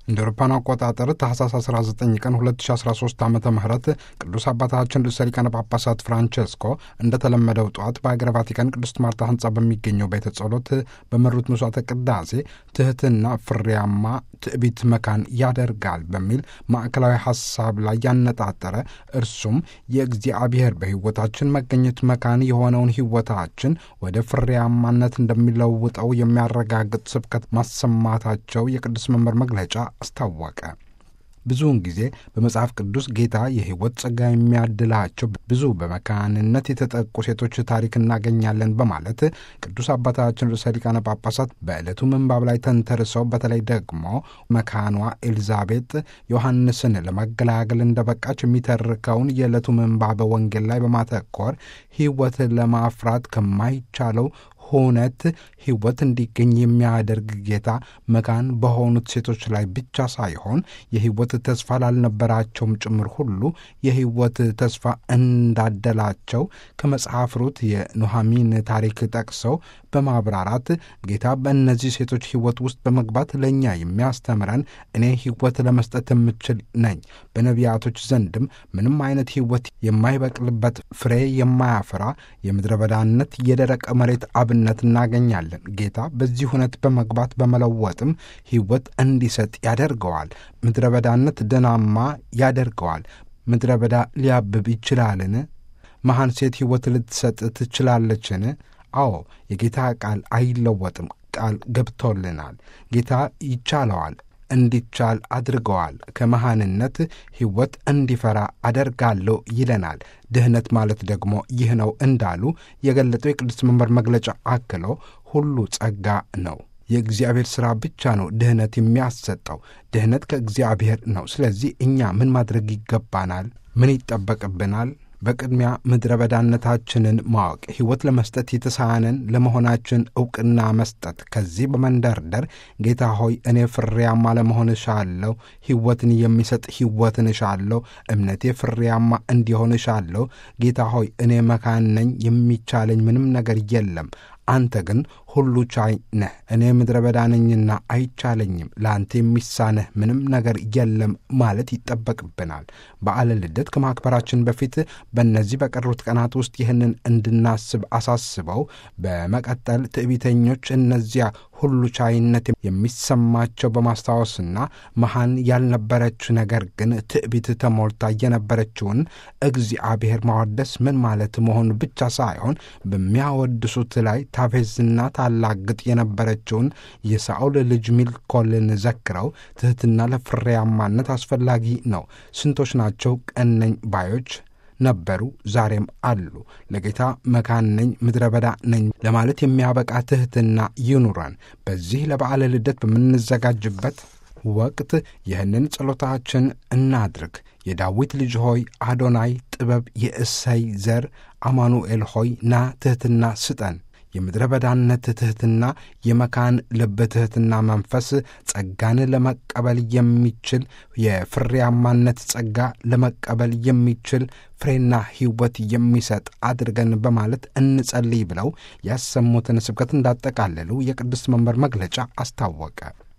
እንደ አውሮፓውያን አቆጣጠር ታህሳስ 19 ቀን 2013 ዓ ም ቅዱስ አባታችን ርዕሰ ሊቃነ ጳጳሳት ፍራንቸስኮ እንደተለመደው ጠዋት በአገረ ቫቲካን ቅድስት ማርታ ህንፃ በሚገኘው ቤተ ጸሎት በመሩት መስዋዕተ ቅዳሴ ትህትና ፍሬያማ ትዕቢት መካን ያደርጋል በሚል ማዕከላዊ ሐሳብ ላይ ያነጣጠረ እርሱም የእግዚአብሔር በሕይወታችን መገኘት መካን የሆነውን ሕይወታችን ወደ ፍሬያማነት እንደሚለውጠው የሚያረጋግጥ ስብከት ማሰማታቸው የቅዱስ መምህር መግለጫ አስታወቀ። ብዙውን ጊዜ በመጽሐፍ ቅዱስ ጌታ የሕይወት ጸጋ የሚያድላቸው ብዙ በመካንነት የተጠቁ ሴቶች ታሪክ እናገኛለን በማለት ቅዱስ አባታችን ርዕሰ ሊቃነ ጳጳሳት በዕለቱ ምንባብ ላይ ተንተርሰው በተለይ ደግሞ መካኗ ኤልዛቤጥ ዮሐንስን ለመገላገል እንደበቃች የሚተርከውን የዕለቱ ምንባብ ወንጌል ላይ በማተኮር ሕይወት ለማፍራት ከማይቻለው ሁነት ሕይወት እንዲገኝ የሚያደርግ ጌታ መካን በሆኑት ሴቶች ላይ ብቻ ሳይሆን የሕይወት ተስፋ ላልነበራቸውም ጭምር ሁሉ የሕይወት ተስፋ እንዳደላቸው ከመጽሐፍ ሩት የኑሐሚን ታሪክ ጠቅሰው በማብራራት ጌታ በእነዚህ ሴቶች ሕይወት ውስጥ በመግባት ለእኛ የሚያስተምረን እኔ ሕይወት ለመስጠት የምችል ነኝ፣ በነቢያቶች ዘንድም ምንም አይነት ሕይወት የማይበቅልበት ፍሬ የማያፈራ የምድረ በዳነት የደረቀ መሬት አብነት እናገኛለን። ጌታ በዚህ ሁነት በመግባት በመለወጥም ሕይወት እንዲሰጥ ያደርገዋል። ምድረ በዳነት ደናማ ያደርገዋል። ምድረ በዳ ሊያብብ ይችላልን? መሐን ሴት ሕይወት ልትሰጥ ትችላለችን? አዎ፣ የጌታ ቃል አይለወጥም። ቃል ገብቶልናል። ጌታ ይቻለዋል እንዲቻል አድርገዋል። ከመሃንነት ሕይወት እንዲፈራ አደርጋለሁ ይለናል። ድህነት ማለት ደግሞ ይህ ነው እንዳሉ የገለጠው የቅዱስ መንበር መግለጫ አክሎ ሁሉ ጸጋ ነው። የእግዚአብሔር ሥራ ብቻ ነው ድህነት የሚያሰጠው። ድህነት ከእግዚአብሔር ነው። ስለዚህ እኛ ምን ማድረግ ይገባናል? ምን ይጠበቅብናል? በቅድሚያ ምድረ በዳነታችንን ማወቅ፣ ሕይወት ለመስጠት የተሳነን ለመሆናችን ዕውቅና መስጠት። ከዚህ በመንደርደር ጌታ ሆይ እኔ ፍሬያማ ለመሆን እሻለሁ፣ ሕይወትን የሚሰጥ ሕይወትን እሻለሁ፣ እምነቴ ፍሬያማ እንዲሆን እሻለሁ። ጌታ ሆይ እኔ መካን ነኝ፣ የሚቻለኝ ምንም ነገር የለም። አንተ ግን ሁሉ ቻይ ነህ። እኔ ምድረ በዳ ነኝና አይቻለኝም። ለአንተ የሚሳነህ ምንም ነገር የለም ማለት ይጠበቅብናል። በዓለ ልደት ከማክበራችን በፊት በእነዚህ በቀሩት ቀናት ውስጥ ይህንን እንድናስብ አሳስበው፣ በመቀጠል ትዕቢተኞች እነዚያ ሁሉ ቻይነት የሚሰማቸው በማስታወስና መሃን ያልነበረች ነገር ግን ትዕቢት ተሞልታ የነበረችውን እግዚአብሔር ማወደስ ምን ማለት መሆኑ ብቻ ሳይሆን በሚያወድሱት ላይ ታፌዝና ታላግጥ የነበረችውን የሳኦል ልጅ ሚልኮልን ዘክረው ትሕትና ለፍሬያማነት አስፈላጊ ነው። ስንቶች ናቸው ቀነኝ ባዮች ነበሩ፣ ዛሬም አሉ። ለጌታ መካን ነኝ፣ ምድረ በዳ ነኝ ለማለት የሚያበቃ ትሕትና ይኑረን። በዚህ ለበዓለ ልደት በምንዘጋጅበት ወቅት ይህንን ጸሎታችን እናድርግ። የዳዊት ልጅ ሆይ አዶናይ ጥበብ፣ የእሰይ ዘር አማኑኤል ሆይ ና ትሕትና ስጠን። የምድረ በዳነት ትሕትና፣ የመካን ልብ ትሕትና መንፈስ ጸጋን ለመቀበል የሚችል የፍሬያማነት ጸጋ ለመቀበል የሚችል ፍሬና ሕይወት የሚሰጥ አድርገን በማለት እንጸልይ ብለው ያሰሙትን ስብከት እንዳጠቃለሉ የቅዱስ መንበር መግለጫ አስታወቀ።